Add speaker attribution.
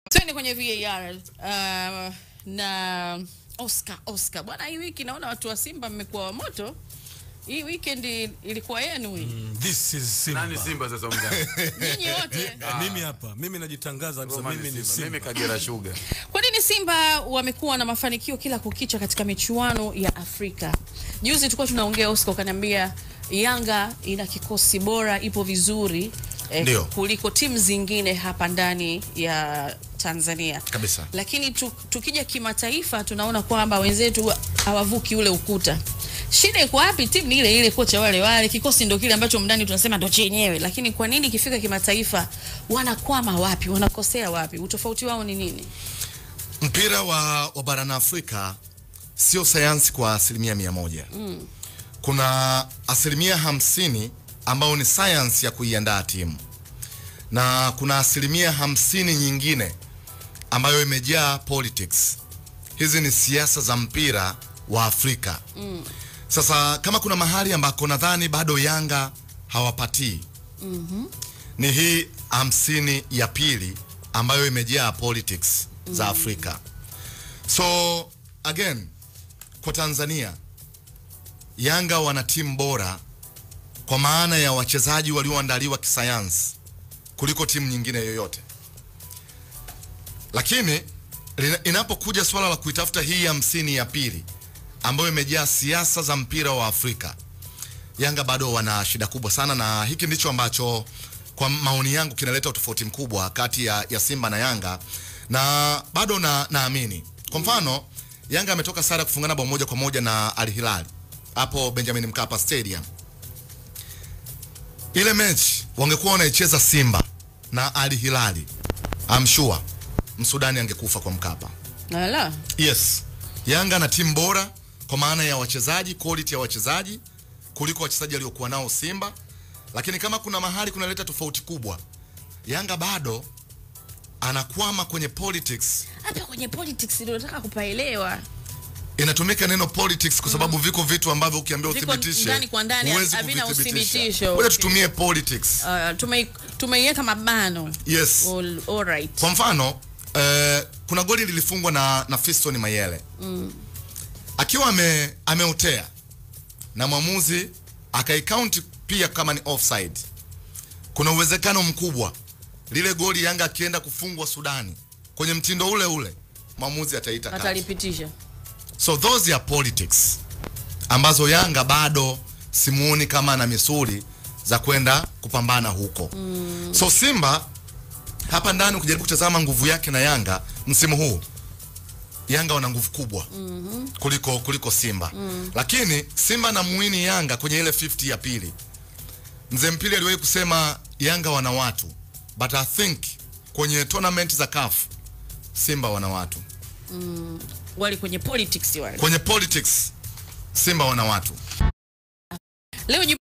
Speaker 1: Twende kwenye VAR uh, na Oscar Oscar bwana, hii wiki naona watu wa Simba mmekuwa wa moto. Hii weekend ilikuwa yenu hii.
Speaker 2: This is Simba.
Speaker 3: Nani Simba sasa mgani?
Speaker 1: Nyinyi wote.
Speaker 2: Ah, Mimi hapa, mimi najitangaza kabisa
Speaker 3: Roma
Speaker 2: mimi ni
Speaker 3: Mimi
Speaker 2: Simba.
Speaker 3: Kagera Sugar.
Speaker 1: Kwa nini Simba wamekuwa na mafanikio kila kukicha katika michuano ya Afrika? Juzi tulikuwa tunaongea, Oscar ukaniambia Yanga ina kikosi bora, ipo vizuri eh,
Speaker 4: Ndio.
Speaker 1: kuliko timu zingine hapa ndani ya Tanzania
Speaker 4: Kabisa.
Speaker 1: lakini tu, tukija kimataifa tunaona kwamba wenzetu hawavuki ule ukuta. Shida iko wapi? Timu ni ile ile, kocha wale wale, kikosi ndo kile ambacho mndani tunasema ndo chenyewe, lakini kwa nini ikifika kimataifa wanakwama wapi? Wanakosea wapi? Utofauti wao ni nini?
Speaker 4: Mpira wa, wa barani Afrika sio sayansi kwa asilimia mia moja. Mm. Kuna asilimia hamsini ambayo ni sayansi ya kuiandaa timu na kuna asilimia hamsini nyingine ambayo imejaa politics. Hizi ni siasa za mpira wa Afrika. Mm. Sasa kama kuna mahali ambako nadhani bado Yanga hawapatii mm-hmm. ni hii hamsini ya pili ambayo imejaa politics za Afrika. So again, kwa Tanzania Yanga wana timu bora kwa maana ya wachezaji walioandaliwa kisayansi kuliko timu nyingine yoyote, lakini lina- inapokuja swala la kuitafuta hii hamsini ya pili ambayo imejaa siasa za mpira wa Afrika, Yanga bado wana shida kubwa sana, na hiki ndicho ambacho kwa maoni yangu kinaleta utofauti mkubwa kati ya, ya Simba na Yanga, na bado na naamini kwa mfano Yanga ametoka sare ya kufungana bao moja kwa moja na Al Hilal hapo Benjamin Mkapa Stadium. Ile mechi wangekuwa wanaicheza Simba na Al Hilali, I'm sure Msudani angekufa kwa Mkapa.
Speaker 1: Ala.
Speaker 4: Yes, Yanga na timu bora kwa maana ya wachezaji, quality ya wachezaji kuliko wachezaji waliokuwa nao Simba, lakini kama kuna mahali kunaleta tofauti kubwa, Yanga bado anakwama kwenye politics.
Speaker 1: Hapa kwenye politics ndio nataka kupaelewa.
Speaker 4: Inatumika neno politics kwa sababu viko vitu ambavyo ukiambia
Speaker 1: Viko
Speaker 4: uthibitishe
Speaker 1: ndani kwa ndani,
Speaker 4: huwezi
Speaker 1: havina
Speaker 4: kuvithibitisha.
Speaker 1: uthibitisho.
Speaker 4: Ngoja
Speaker 1: Okay.
Speaker 4: tutumie politics.
Speaker 1: Uh, tumei tumeiweka mabano.
Speaker 4: Yes.
Speaker 1: All, all right.
Speaker 4: Kwa mfano eh, kuna goli lilifungwa na, na Fiston Mayele mm. akiwa ame, ameotea na mwamuzi akaikaunti pia kama ni offside. Kuna uwezekano mkubwa lile goli Yanga akienda kufungwa Sudani kwenye mtindo ule ule mwamuzi ataita kati.
Speaker 1: Atalipitisha.
Speaker 4: So those are politics ambazo Yanga bado simuoni kama ana misuli za kwenda kupambana huko. Mm. So Simba hapa ndani ukijaribu kutazama nguvu yake na Yanga msimu huu Yanga wana nguvu kubwa mm-hmm. kuliko kuliko Simba mm. Lakini Simba na muini Yanga kwenye ile 50 ya pili. Mzee Mpili aliwahi kusema Yanga wana watu but I think kwenye tournament za CAF Simba wana watu
Speaker 1: Wali kwenye politics wale.
Speaker 4: kwenye politics Simba wana watu
Speaker 1: Leo